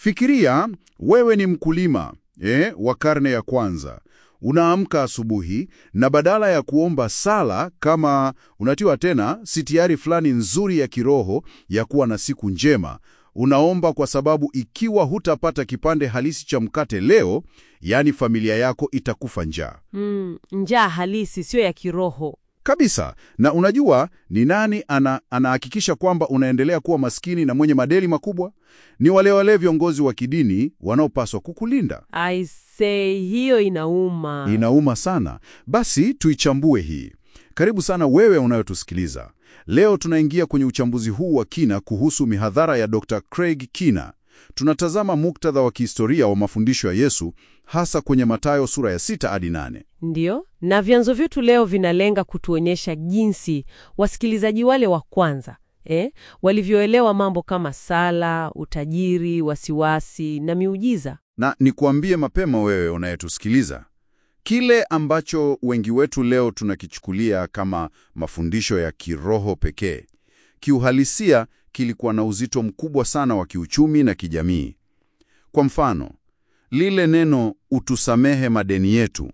Fikiria wewe ni mkulima eh, wa karne ya kwanza. Unaamka asubuhi na badala ya kuomba sala kama unatiwa tena sitiari fulani nzuri ya kiroho ya kuwa na siku njema, unaomba kwa sababu ikiwa hutapata kipande halisi cha mkate leo, yaani familia yako itakufa njaa Mm, njaa halisi, sio ya kiroho. kabisa. Na unajua ni nani ana, anahakikisha kwamba unaendelea kuwa maskini na mwenye madeni makubwa? Ni wale wale viongozi wa kidini wanaopaswa kukulinda. I say, hiyo inauma. Inauma sana. Basi tuichambue hii. Karibu sana wewe unayotusikiliza. Leo tunaingia kwenye uchambuzi huu wa kina kuhusu mihadhara ya Dr. Craig Kina. Tunatazama muktadha wa kihistoria wa mafundisho ya Yesu hasa kwenye Mathayo sura ya sita hadi nane. Ndiyo, na vyanzo vyetu leo vinalenga kutuonyesha jinsi wasikilizaji wale wa kwanza eh, walivyoelewa mambo kama sala, utajiri, wasiwasi na miujiza. Na nikuambie mapema wewe unayetusikiliza, kile ambacho wengi wetu leo tunakichukulia kama mafundisho ya kiroho pekee, kiuhalisia kilikuwa na uzito mkubwa sana wa kiuchumi na kijamii. Kwa mfano, lile neno utusamehe madeni yetu,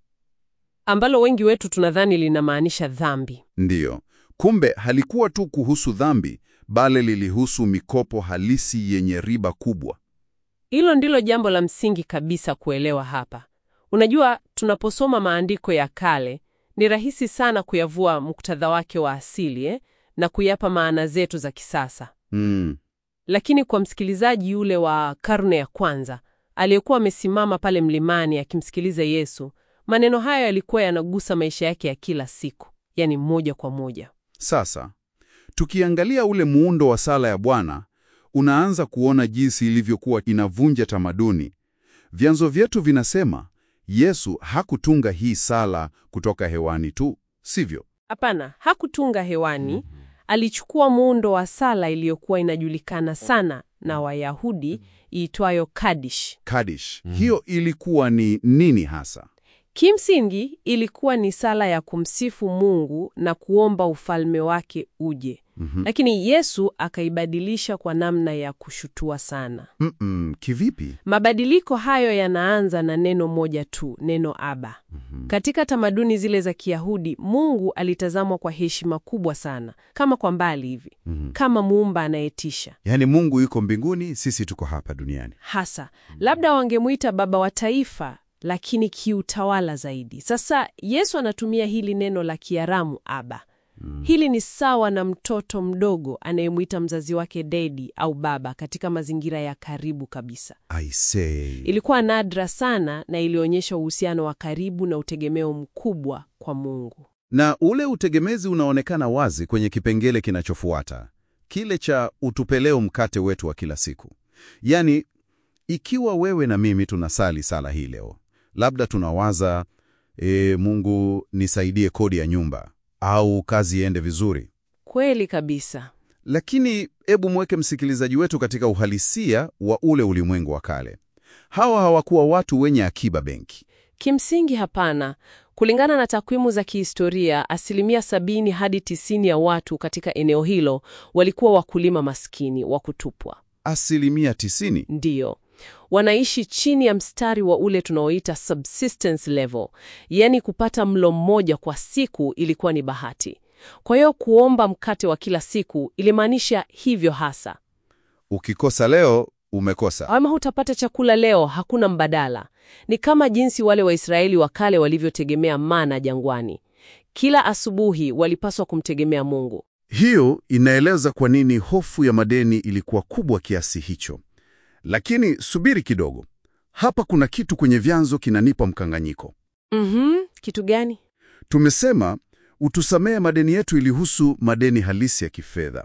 ambalo wengi wetu tunadhani linamaanisha dhambi. ndiyo, kumbe halikuwa tu kuhusu dhambi, bali lilihusu mikopo halisi yenye riba kubwa. Hilo ndilo jambo la msingi kabisa kuelewa hapa. Unajua, tunaposoma maandiko ya kale ni rahisi sana kuyavua muktadha wake wa asili eh, na kuyapa maana zetu za kisasa. Mm, Lakini kwa msikilizaji yule wa karne ya kwanza aliyekuwa amesimama pale mlimani akimsikiliza Yesu, maneno hayo yalikuwa yanagusa maisha yake ya kila siku, yani moja kwa moja. Sasa tukiangalia ule muundo wa sala ya Bwana, unaanza kuona jinsi ilivyokuwa inavunja tamaduni. Vyanzo vyetu vinasema Yesu hakutunga hii sala kutoka hewani tu, sivyo? Hapana, hakutunga hewani. Alichukua muundo wa sala iliyokuwa inajulikana sana na Wayahudi iitwayo Kadish. Kadish. Hiyo ilikuwa ni nini hasa? Kimsingi ilikuwa ni sala ya kumsifu Mungu na kuomba ufalme wake uje. Lakini Yesu akaibadilisha kwa namna ya kushutua sana. Mm-mm, kivipi? Mabadiliko hayo yanaanza na neno moja tu, neno Aba. Katika tamaduni zile za Kiyahudi, Mungu alitazamwa kwa heshima kubwa sana, kama kwa mbali hivi, kama muumba anayetisha. Yaani Mungu yuko mbinguni, sisi tuko hapa duniani. Hasa labda wangemuita baba wa taifa, lakini kiutawala zaidi. Sasa Yesu anatumia hili neno la Kiaramu Aba. Hili ni sawa na mtoto mdogo anayemwita mzazi wake dedi au baba katika mazingira ya karibu kabisa. I say. Ilikuwa nadra sana na ilionyesha uhusiano wa karibu na utegemeo mkubwa kwa Mungu. Na ule utegemezi unaonekana wazi kwenye kipengele kinachofuata, kile cha utupeleo mkate wetu wa kila siku. Yaani, ikiwa wewe na mimi tunasali sala hii leo, labda tunawaza e, Mungu nisaidie kodi ya nyumba au kazi iende vizuri. Kweli kabisa. Lakini hebu mweke msikilizaji wetu katika uhalisia wa ule ulimwengu wa kale. Hawa hawakuwa watu wenye akiba benki. Kimsingi hapana. Kulingana na takwimu za kihistoria, asilimia sabini hadi tisini ya watu katika eneo hilo walikuwa wakulima maskini wa kutupwa. Asilimia tisini. Ndiyo, wanaishi chini ya mstari wa ule tunaoita subsistence level, yaani kupata mlo mmoja kwa siku ilikuwa ni bahati. Kwa hiyo kuomba mkate wa kila siku ilimaanisha hivyo hasa. Ukikosa leo umekosa. Ama hutapata chakula leo, hakuna mbadala. Ni kama jinsi wale Waisraeli wa kale walivyotegemea mana jangwani. Kila asubuhi walipaswa kumtegemea Mungu. Hiyo inaeleza kwa nini hofu ya madeni ilikuwa kubwa kiasi hicho. Lakini subiri kidogo, hapa kuna kitu kwenye vyanzo kinanipa mkanganyiko. Mhm, kitu gani? Tumesema utusamehe madeni yetu ilihusu madeni halisi ya kifedha,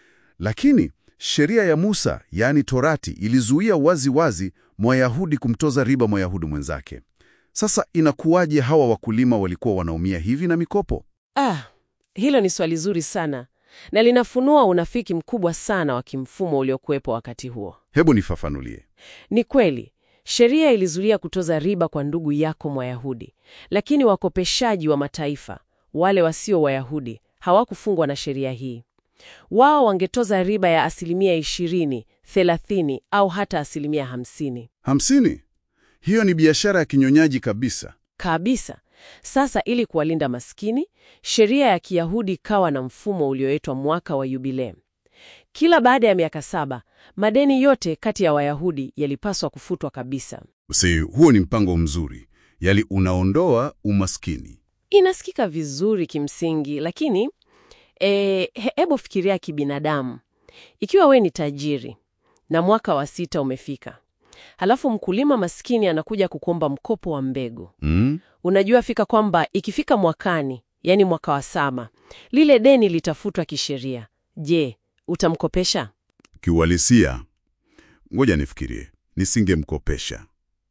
lakini sheria ya Musa, yaani Torati, ilizuia wazi wazi Mwayahudi kumtoza riba Mwayahudi mwenzake. Sasa inakuwaje hawa wakulima walikuwa wanaumia hivi na mikopo? Ah, hilo ni swali zuri sana na linafunua unafiki mkubwa sana wa kimfumo uliokuwepo wakati huo. Hebu nifafanulie. Ni kweli sheria ilizuia kutoza riba kwa ndugu yako Mwayahudi, lakini wakopeshaji wa mataifa, wale wasio Wayahudi, hawakufungwa na sheria hii. Wao wangetoza riba ya asilimia ishirini, 30 au hata asilimia 50 Hamsini? Hiyo ni biashara ya kinyonyaji kabisa. kabisa. Sasa ili kuwalinda maskini, sheria ya Kiyahudi ikawa na mfumo ulioitwa mwaka wa Yubilei. Kila baada ya miaka saba, madeni yote kati ya Wayahudi yalipaswa kufutwa kabisa. Si huo ni mpango mzuri, yali unaondoa umaskini. Inasikika vizuri kimsingi, lakini e, hebu fikiria kibinadamu. Ikiwa we ni tajiri na mwaka wa sita umefika, halafu mkulima maskini anakuja kukuomba mkopo wa mbegu, Mm? unajua fika kwamba ikifika mwakani, yani mwaka wa saba, lile deni litafutwa kisheria. Je, utamkopesha? Kiuhalisia, ngoja nifikirie, nisingemkopesha.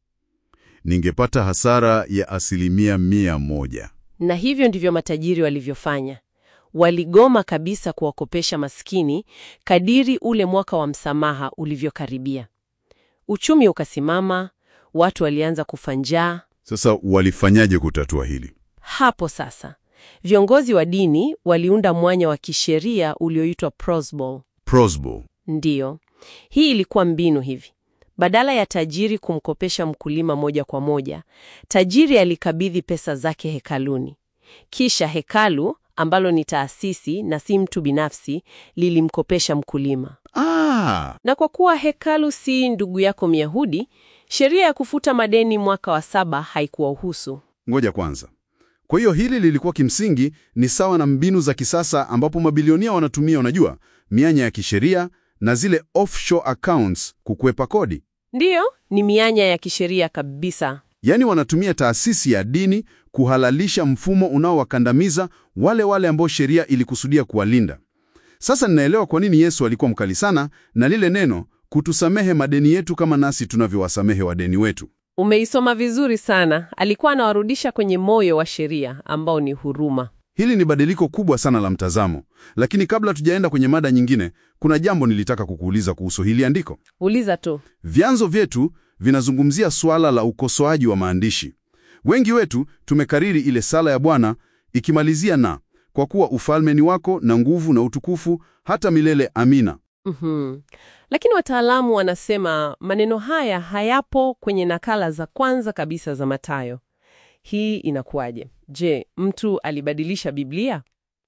Ningepata hasara ya asilimia mia moja. Na hivyo ndivyo matajiri walivyofanya. Waligoma kabisa kuwakopesha maskini kadiri ule mwaka wa msamaha ulivyokaribia. Uchumi ukasimama, watu walianza kufa njaa. Sasa walifanyaje kutatua hili? Hapo sasa, viongozi wa dini waliunda mwanya wa kisheria ulioitwa prosbul. Prosbo. Ndiyo, hii ilikuwa mbinu hivi. Badala ya tajiri kumkopesha mkulima moja kwa moja, tajiri alikabidhi pesa zake hekaluni. Kisha hekalu, ambalo ni taasisi na si mtu binafsi, lilimkopesha mkulima. Ah, Na kwa kuwa hekalu si ndugu yako Myahudi, sheria ya kufuta madeni mwaka wa saba haikuwahusu. ngoja kwanza. Kwa hiyo hili lilikuwa kimsingi ni sawa na mbinu za kisasa ambapo mabilionia wanatumia, unajua, mianya ya kisheria na zile offshore accounts kukwepa kodi. Ndiyo, ni mianya ya kisheria kabisa. Yaani wanatumia taasisi ya dini kuhalalisha mfumo unaowakandamiza wale wale ambao sheria ilikusudia kuwalinda. Sasa ninaelewa kwa nini Yesu alikuwa mkali sana na lile neno kutusamehe madeni yetu kama nasi tunavyowasamehe wadeni wetu. Umeisoma vizuri sana. Alikuwa anawarudisha kwenye moyo wa sheria ambao ni huruma. Hili ni badiliko kubwa sana la mtazamo. Lakini kabla tujaenda kwenye mada nyingine, kuna jambo nilitaka kukuuliza kuhusu hili andiko. Uliza tu. Vyanzo vyetu vinazungumzia suala la ukosoaji wa maandishi. Wengi wetu tumekariri ile sala ya Bwana ikimalizia na kwa kuwa ufalme ni wako na nguvu na utukufu hata milele, amina. Mhm. Lakini wataalamu wanasema maneno haya hayapo kwenye nakala za kwanza kabisa za Mathayo. Hii inakuwaje? Je, mtu alibadilisha Biblia?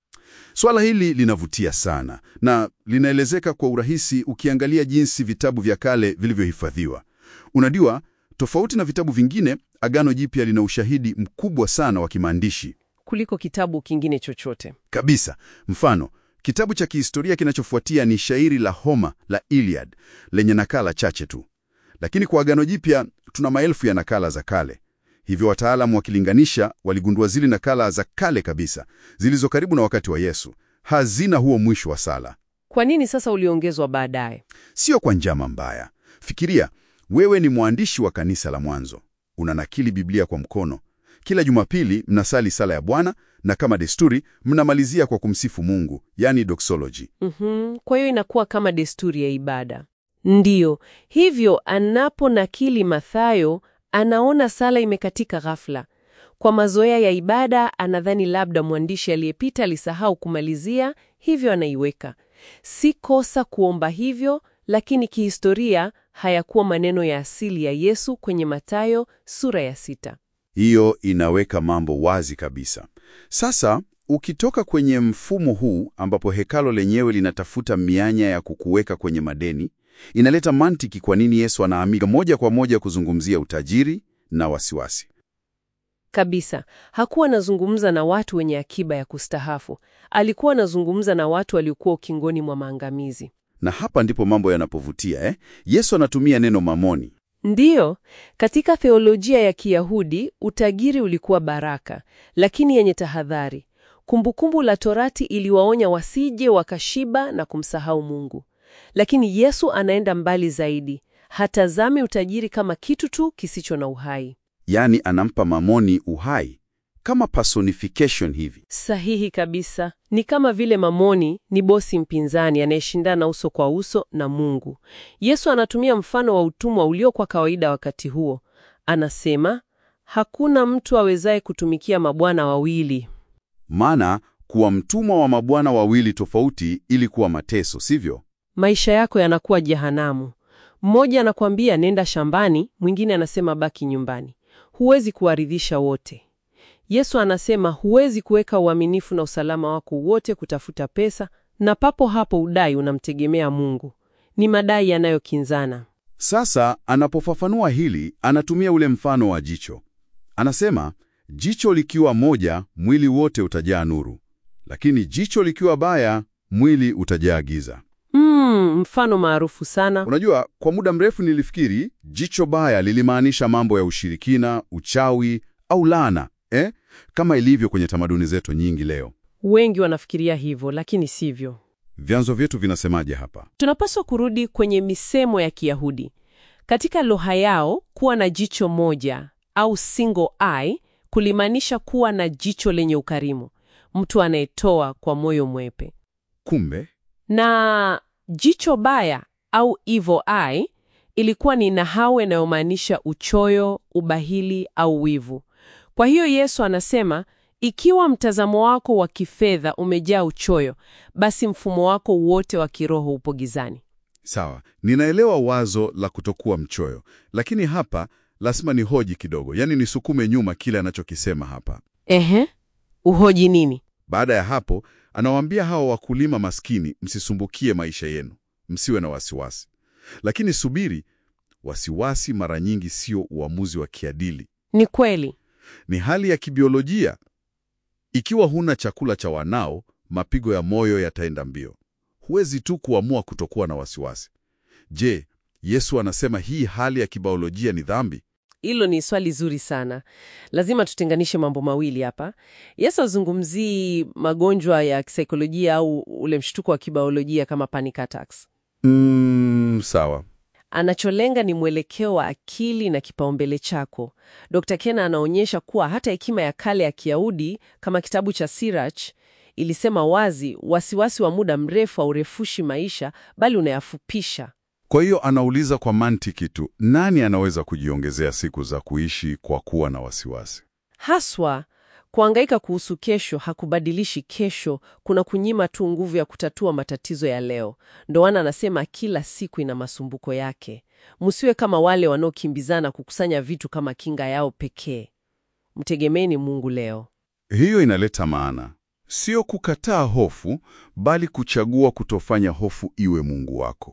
Swala hili linavutia sana na linaelezeka kwa urahisi ukiangalia jinsi vitabu vya kale vilivyohifadhiwa. Unajua, tofauti na vitabu vingine, Agano Jipya lina ushahidi mkubwa sana wa kimaandishi Kuliko kitabu kingine chochote. kabisa. Mfano, kitabu cha kihistoria kinachofuatia ni shairi la Homer la Iliad lenye nakala chache tu, lakini kwa Agano Jipya tuna maelfu ya nakala za kale. Hivyo wataalamu wakilinganisha, waligundua zile nakala za kale kabisa zilizo karibu na wakati wa Yesu hazina huo mwisho wa sala. Kwa nini sasa uliongezwa baadaye? Sio kwa njama mbaya. Fikiria, wewe ni mwandishi wa kanisa la mwanzo, unanakili Biblia kwa mkono. Kila Jumapili mnasali sala ya Bwana na kama desturi mnamalizia kwa kumsifu Mungu, yani doxology. Mhm. Kwa hiyo inakuwa kama desturi ya ibada. Ndiyo, hivyo anaponakili Mathayo anaona sala imekatika ghafla. Kwa mazoea ya ibada anadhani labda mwandishi aliyepita alisahau kumalizia, hivyo anaiweka. Si kosa kuomba hivyo, lakini kihistoria hayakuwa maneno ya asili ya Yesu kwenye Mathayo sura ya sita. Hiyo inaweka mambo wazi kabisa. Sasa ukitoka kwenye mfumo huu ambapo hekalo lenyewe linatafuta mianya ya kukuweka kwenye madeni, inaleta mantiki kwa nini Yesu anaamika moja kwa moja kuzungumzia utajiri na wasiwasi. Kabisa. Hakuwa anazungumza na watu wenye akiba ya kustahafu. Alikuwa anazungumza na watu waliokuwa ukingoni mwa maangamizi. Na hapa ndipo mambo yanapovutia eh? Yesu anatumia neno mamoni. Ndiyo, katika theolojia ya Kiyahudi utajiri ulikuwa baraka, lakini yenye tahadhari. Kumbukumbu la Torati iliwaonya wasije wakashiba na kumsahau Mungu. Lakini Yesu anaenda mbali zaidi. Hatazami utajiri kama kitu tu kisicho na uhai. Yaani anampa mamoni uhai kama personification hivi. Sahihi kabisa. Ni kama vile Mamoni ni bosi mpinzani anayeshindana uso kwa uso na Mungu. Yesu anatumia mfano wa utumwa uliokuwa kawaida wakati huo. Anasema, hakuna mtu awezaye kutumikia mabwana wawili. Maana kuwa mtumwa wa mabwana wawili tofauti ili kuwa mateso, sivyo? maisha yako yanakuwa jehanamu. Mmoja anakuambia nenda shambani, mwingine anasema baki nyumbani. Huwezi kuwaridhisha wote. Yesu anasema huwezi kuweka uaminifu na usalama wako wote kutafuta pesa, na papo hapo udai unamtegemea Mungu. Ni madai yanayokinzana. Sasa anapofafanua hili, anatumia ule mfano wa jicho. Anasema jicho likiwa moja, mwili wote utajaa nuru, lakini jicho likiwa baya, mwili utajaa giza. Mm, mfano maarufu sana. Unajua, kwa muda mrefu nilifikiri jicho baya lilimaanisha mambo ya ushirikina, uchawi au laana, eh? Kama ilivyo kwenye tamaduni zetu nyingi leo. Wengi wanafikiria hivyo, lakini sivyo. Vyanzo vyetu vinasemaje hapa? Tunapaswa kurudi kwenye misemo ya Kiyahudi. Katika lugha yao, kuwa na jicho moja au single eye kulimaanisha kuwa na jicho lenye ukarimu, mtu anayetoa kwa moyo mwepe. Kumbe Na jicho baya au evil eye ilikuwa ni nahau inayomaanisha uchoyo, ubahili au wivu. Kwa hiyo Yesu anasema ikiwa mtazamo wako wa kifedha umejaa uchoyo, basi mfumo wako wote wa kiroho upo gizani. Sawa, ninaelewa wazo la kutokuwa mchoyo, lakini hapa lazima nihoji kidogo, yaani nisukume nyuma kile anachokisema hapa. Ehe, uhoji nini? Baada ya hapo, anawaambia hawa wakulima maskini, msisumbukie maisha yenu, msiwe na wasiwasi. Lakini subiri, wasiwasi mara nyingi sio uamuzi wa kiadili, Ni kweli. ni hali ya kibiolojia. Ikiwa huna chakula cha wanao, mapigo ya moyo yataenda mbio. Huwezi tu kuamua kutokuwa na wasiwasi. Je, Yesu anasema hii hali ya kibiolojia ni dhambi? Hilo ni swali zuri sana. Lazima tutenganishe mambo mawili hapa. Yesu azungumzii magonjwa ya kisaikolojia au ule mshtuko wa kibiolojia kama panic attacks. Mm, sawa. Anacholenga ni mwelekeo wa akili na kipaumbele chako. Dr. Kena anaonyesha kuwa hata hekima ya kale ya Kiyahudi kama kitabu cha Sirach ilisema wazi, wasiwasi wa muda mrefu haurefushi maisha bali unayafupisha. Kwa hiyo anauliza kwa mantiki tu, nani anaweza kujiongezea siku za kuishi kwa kuwa na wasiwasi? Haswa kuhangaika kuhusu kesho hakubadilishi kesho, kuna kunyima tu nguvu ya kutatua matatizo ya leo. Ndo maana anasema kila siku ina masumbuko yake. Msiwe kama wale wanaokimbizana kukusanya vitu kama kinga yao pekee. Mtegemeni Mungu leo. Hiyo inaleta maana, sio kukataa hofu, bali kuchagua kutofanya hofu iwe Mungu wako.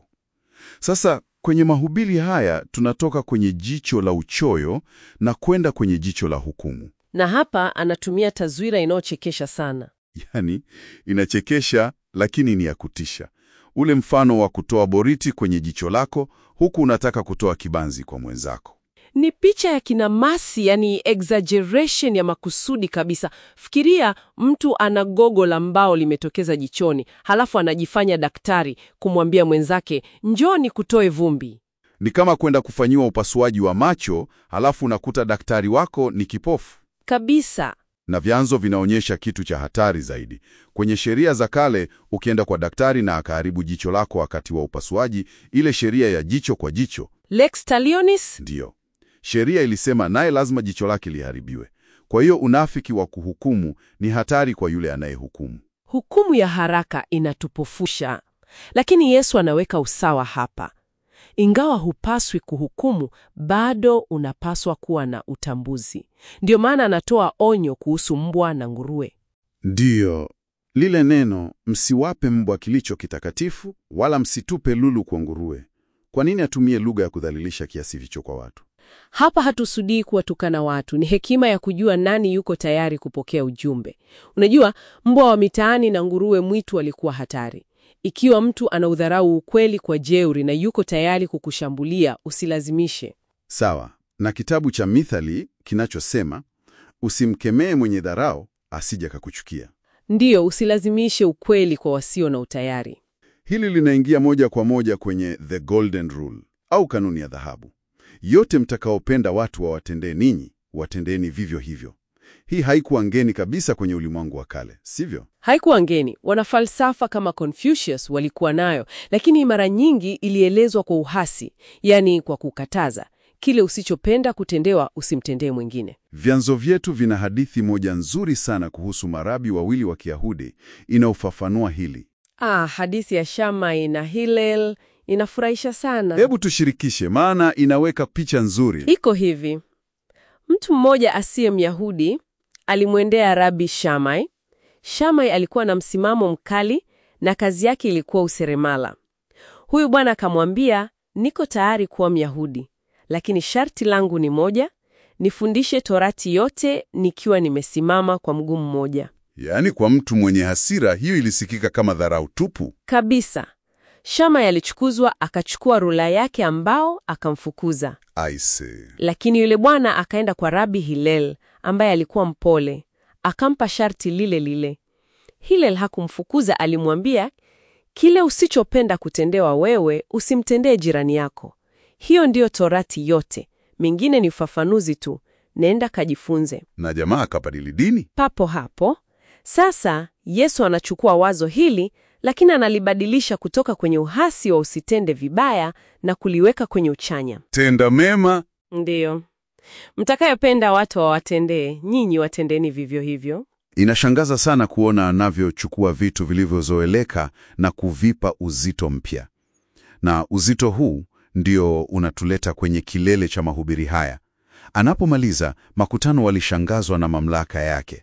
Sasa kwenye mahubiri haya tunatoka kwenye jicho la uchoyo na kwenda kwenye jicho la hukumu. Na hapa anatumia taswira inayochekesha sana. Yaani, inachekesha lakini ni ya kutisha. Ule mfano wa kutoa boriti kwenye jicho lako huku unataka kutoa kibanzi kwa mwenzako. Ni picha ya kinamasi, yani exaggeration ya makusudi kabisa. Fikiria mtu ana gogo la mbao limetokeza jichoni, halafu anajifanya daktari kumwambia mwenzake njoni kutoe vumbi. Ni kama kwenda kufanyiwa upasuaji wa macho, halafu unakuta daktari wako ni kipofu. Kabisa. Na vyanzo vinaonyesha kitu cha hatari zaidi. Kwenye sheria za kale, ukienda kwa daktari na akaharibu jicho lako wakati wa upasuaji, ile sheria ya jicho kwa jicho, Lex talionis. ndiyo sheria ilisema naye lazima jicho lake liharibiwe. Kwa hiyo unafiki wa kuhukumu ni hatari kwa yule anayehukumu. Hukumu ya haraka inatupofusha, lakini Yesu anaweka usawa hapa. Ingawa hupaswi kuhukumu, bado unapaswa kuwa na utambuzi. Ndio maana anatoa onyo kuhusu mbwa na nguruwe. Ndiyo lile neno, msiwape mbwa kilicho kitakatifu, wala msitupe lulu kwa nguruwe. Kwa nini atumie lugha ya kudhalilisha kiasi hicho kwa watu? Hapa hatusudii kuwatukana watu, ni hekima ya kujua nani yuko tayari kupokea ujumbe. Unajua, mbwa wa mitaani na nguruwe mwitu walikuwa hatari. Ikiwa mtu anaudharau ukweli kwa jeuri na yuko tayari kukushambulia, usilazimishe. Sawa na kitabu cha Mithali kinachosema usimkemee mwenye dharau asije kakuchukia. Ndiyo, usilazimishe ukweli kwa wasio na utayari. Hili linaingia moja kwa moja kwenye the golden rule au kanuni ya dhahabu: yote mtakaopenda watu wawatendee ninyi, watendeni vivyo hivyo. Hii haikuwa ngeni kabisa kwenye ulimwengu wa kale, sivyo? Haikuwa ngeni. Wanafalsafa kama Confucius walikuwa nayo, lakini mara nyingi ilielezwa kwa uhasi, yaani kwa kukataza. Kile usichopenda kutendewa usimtendee mwingine. Vyanzo vyetu vina hadithi moja nzuri sana kuhusu marabi wawili wa Kiyahudi inayofafanua hili. Ah, hadithi ya Shammai na Hillel inafurahisha sana. Hebu tushirikishe, maana inaweka picha nzuri. Iko hivi: mtu mmoja asiye Myahudi alimwendea Rabi Shammai. Shammai alikuwa na msimamo mkali na kazi yake ilikuwa useremala. Huyu bwana akamwambia, niko tayari kuwa Myahudi, lakini sharti langu ni moja, nifundishe Torati yote nikiwa nimesimama kwa mguu mmoja. Yaani, kwa mtu mwenye hasira, hiyo ilisikika kama dharau tupu. Kabisa. Shammai alichukuzwa, akachukua rula yake ambao akamfukuza. Aise, Lakini yule bwana akaenda kwa Rabi Hillel ambaye alikuwa mpole, akampa sharti lile lile. Hillel hakumfukuza, alimwambia, kile usichopenda kutendewa wewe usimtendee jirani yako. Hiyo ndiyo Torati yote, mengine ni ufafanuzi tu. Nenda kajifunze. na jamaa akabadili dini. Papo hapo sasa, Yesu anachukua wazo hili, lakini analibadilisha kutoka kwenye uhasi wa usitende vibaya na kuliweka kwenye uchanya. Tenda mema. Ndiyo, mtakayopenda watu wawatendee, nyinyi watendeni vivyo hivyo. Inashangaza sana kuona anavyochukua vitu vilivyozoeleka na kuvipa uzito mpya, na uzito huu ndio unatuleta kwenye kilele cha mahubiri haya. Anapomaliza, makutano walishangazwa na mamlaka yake.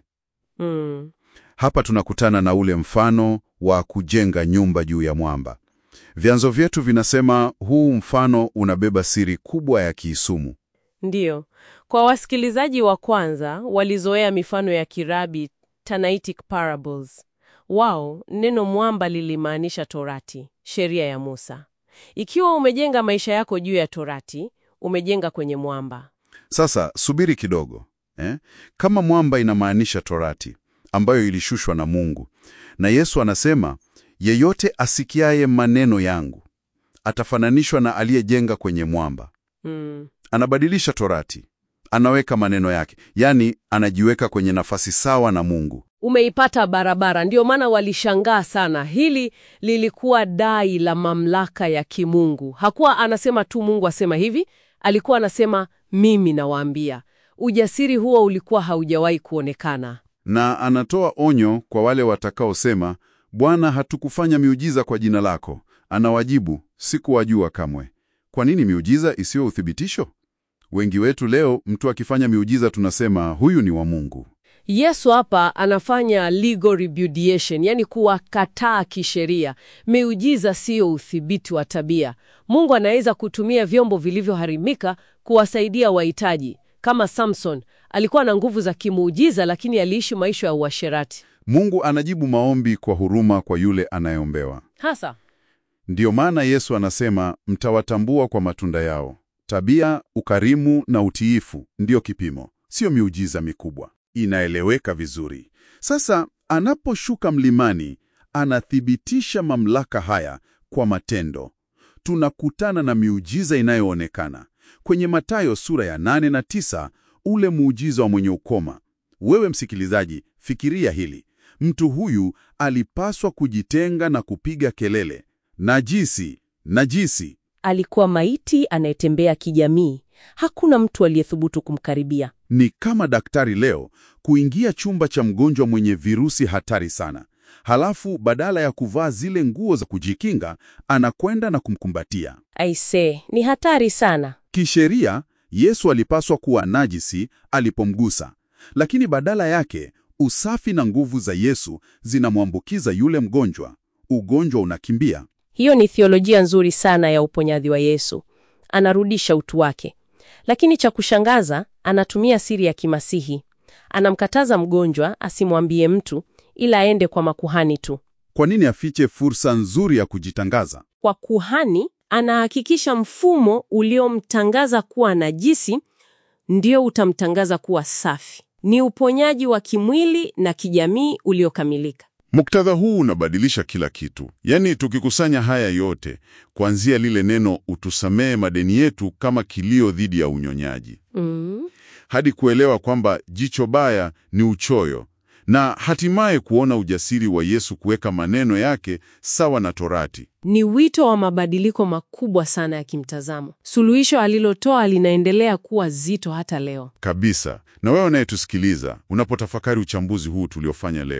Mm. Hapa tunakutana na ule mfano wa kujenga nyumba juu ya mwamba. Vyanzo vyetu vinasema huu mfano unabeba siri kubwa ya kiisumu. Ndiyo, kwa wasikilizaji wa kwanza walizoea mifano ya kirabi Tanaitic parables. Wao neno mwamba lilimaanisha Torati, sheria ya Musa. Ikiwa umejenga maisha yako juu ya Torati, umejenga kwenye mwamba. Sasa subiri kidogo eh? Kama mwamba inamaanisha Torati ambayo ilishushwa na Mungu, na Yesu anasema yeyote asikiaye maneno yangu atafananishwa na aliyejenga kwenye mwamba. Mm. Anabadilisha Torati, anaweka maneno yake, yaani anajiweka kwenye nafasi sawa na Mungu. Umeipata barabara. Ndio maana walishangaa sana. Hili lilikuwa dai la mamlaka ya kimungu. Hakuwa anasema tu Mungu asema hivi, alikuwa anasema mimi nawaambia. Ujasiri huo ulikuwa haujawahi kuonekana. Na anatoa onyo kwa wale watakaosema, Bwana, hatukufanya miujiza kwa jina lako. Anawajibu, sikuwajua kamwe. Kwa nini miujiza isiyo uthibitisho? Wengi wetu leo, mtu akifanya miujiza tunasema huyu ni wa Mungu. Yesu hapa anafanya legal repudiation, yani kuwakataa kisheria. Miujiza siyo udhibiti wa tabia. Mungu anaweza kutumia vyombo vilivyoharimika kuwasaidia wahitaji. Kama Samson alikuwa na nguvu za kimuujiza, lakini aliishi maisha ya uasherati. Mungu anajibu maombi kwa huruma kwa yule anayeombewa. Hasa Ndiyo maana Yesu anasema mtawatambua kwa matunda yao. Tabia, ukarimu na utiifu ndiyo kipimo, sio miujiza mikubwa. Inaeleweka vizuri. Sasa anaposhuka mlimani, anathibitisha mamlaka haya kwa matendo. Tunakutana na miujiza inayoonekana kwenye Mathayo sura ya nane na tisa, ule muujiza wa mwenye ukoma. Wewe msikilizaji, fikiria hili. Mtu huyu alipaswa kujitenga na kupiga kelele, najisi, najisi. alikuwa maiti anayetembea kijamii. Hakuna mtu aliyethubutu kumkaribia. Ni kama daktari leo kuingia chumba cha mgonjwa mwenye virusi hatari sana, halafu badala ya kuvaa zile nguo za kujikinga, anakwenda na kumkumbatia. Aise, ni hatari sana. Kisheria, Yesu alipaswa kuwa najisi alipomgusa, lakini badala yake usafi na nguvu za Yesu zinamwambukiza yule mgonjwa. Ugonjwa unakimbia. Hiyo ni theolojia nzuri sana ya uponyaji wa Yesu. Anarudisha utu wake, lakini cha kushangaza, anatumia siri ya kimasihi. Anamkataza mgonjwa asimwambie mtu, ila aende kwa makuhani tu. Kwa nini afiche fursa nzuri ya kujitangaza? Kwa kuhani, anahakikisha mfumo uliomtangaza kuwa najisi ndio utamtangaza kuwa safi. Ni uponyaji wa kimwili na kijamii uliokamilika. Muktadha huu unabadilisha kila kitu. Yaani, tukikusanya haya yote, kuanzia lile neno utusamehe madeni yetu kama kilio dhidi ya unyonyaji, Mm. hadi kuelewa kwamba jicho baya ni uchoyo, na hatimaye kuona ujasiri wa Yesu kuweka maneno yake sawa na Torati. Ni wito wa mabadiliko makubwa sana ya kimtazamo. Suluhisho alilotoa linaendelea kuwa zito hata leo. Kabisa. Na wewe unayetusikiliza, unapotafakari uchambuzi huu tuliofanya leo,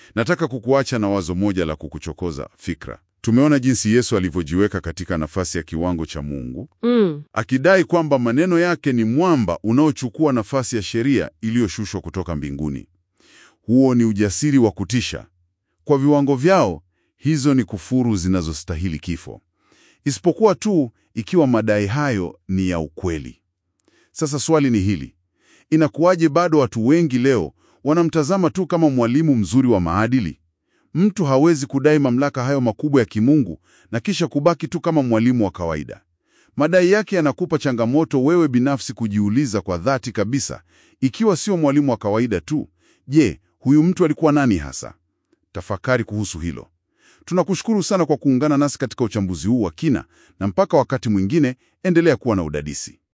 Nataka kukuacha na wazo moja la kukuchokoza fikra. Tumeona jinsi Yesu alivyojiweka katika nafasi ya kiwango cha Mungu, Mm. akidai kwamba maneno yake ni mwamba unaochukua nafasi ya sheria iliyoshushwa kutoka mbinguni. Huo ni ujasiri wa kutisha. Kwa viwango vyao, hizo ni kufuru zinazostahili kifo, isipokuwa tu ikiwa madai hayo ni ya ukweli. Sasa swali ni hili: inakuwaje bado watu wengi leo wanamtazama tu kama mwalimu mzuri wa maadili? Mtu hawezi kudai mamlaka hayo makubwa ya kimungu na kisha kubaki tu kama mwalimu wa kawaida. Madai yake yanakupa changamoto wewe binafsi kujiuliza kwa dhati kabisa, ikiwa sio mwalimu wa kawaida tu, je, huyu mtu alikuwa nani hasa? Tafakari kuhusu hilo. Tunakushukuru sana kwa kuungana nasi katika uchambuzi huu wa kina, na mpaka wakati mwingine, endelea kuwa na udadisi.